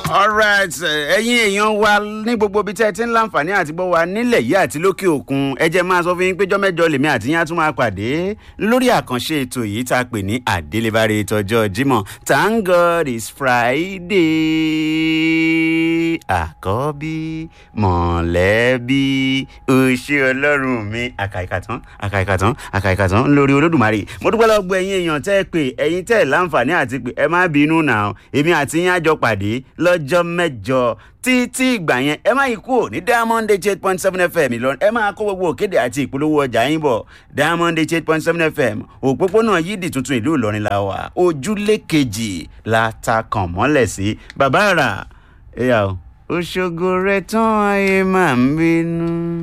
alright ẹ̀yin èèyàn wa ní gbogbo ibi tẹ́ ẹ ti ń láǹfààní àti gbọ́ wa nílẹ̀ yìí àti lókè òkun ẹ jẹ́ máa sọ fún yín pé jọ́mẹ́jọ lèmi àti yín á tún máa pàdé lórí àkànṣe ètò yìí tá a pè ní àdélébárí tọjọ́ jímọ̀ thank god is friday àkọ́bí mọ̀lẹ́bí òṣè ọlọ́run mi àkàìkàtàn àkàìkàtàn àkàìkàtàn lórí olódùmarè mo dúpẹ́ lọ́ọ́ gbọ́ ẹ̀yin èèyàn tẹ́ ẹ pé ẹ̀yin tẹ́ ẹ láǹfààní àti pé ẹ má bínú náà èmi àti yín á jọ pàdé lọ́jọ́ mẹ́jọ títí ìgbà yẹn ẹ má yí kúrò ní diamond eight point seven fm ìlọrin ẹ máa kó gbogbo òkèdè àti ìpolówó ọjà yín bọ̀ diamond eight point seven fm òpópónà yídì tuntun ìlú ìlọrin la wà ojúlé kejì la ta kàn mọ́lẹ̀ sí bàbá àrà ẹ̀yà o òṣogbo rẹ̀ tán ayé máa ń bínú.